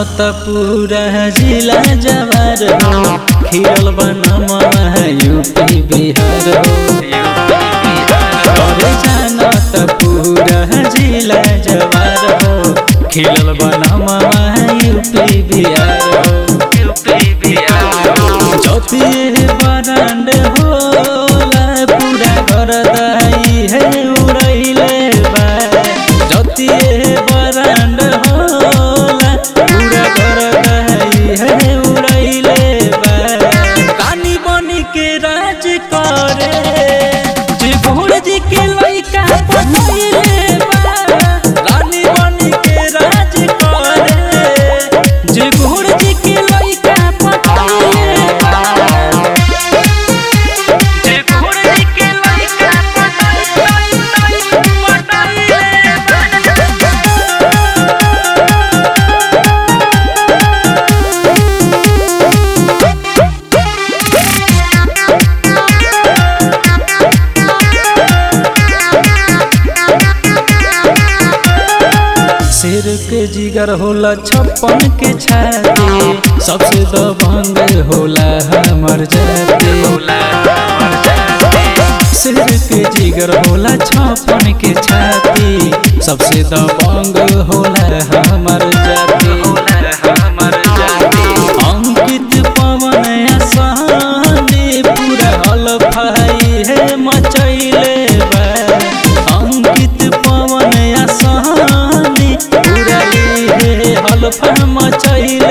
त पूरा जिला जवार हो खिरल बनम यूपी बिहार हो अरे जान त पूरा जिला जवार हो खिलल बनम यूपी बिहार हो यूपी बिहार हो चौथी बरांड होला पूरा घर दही है उड़ैले बा जति बरांड होला पूरा घर दही है उड़ैले बा कानी बनी के राज करे जे भोर जी के लइका पटैले बा रानी बनी के राज करे जे भोर जी के लइका पटैले बा जे भोर जी के लइका पटैले पटैले शेर के जिगर होला छप्पन के छाती सबसे दबंग होला हमर जाति शेर के जिगर होला छप्पन के छाती सबसे दबंग होला हमर जाति अंकित पवन आसानी पूरा हलफाई है मचैले बा अंकित पवन आसानी पूरा ये हलफा मचैले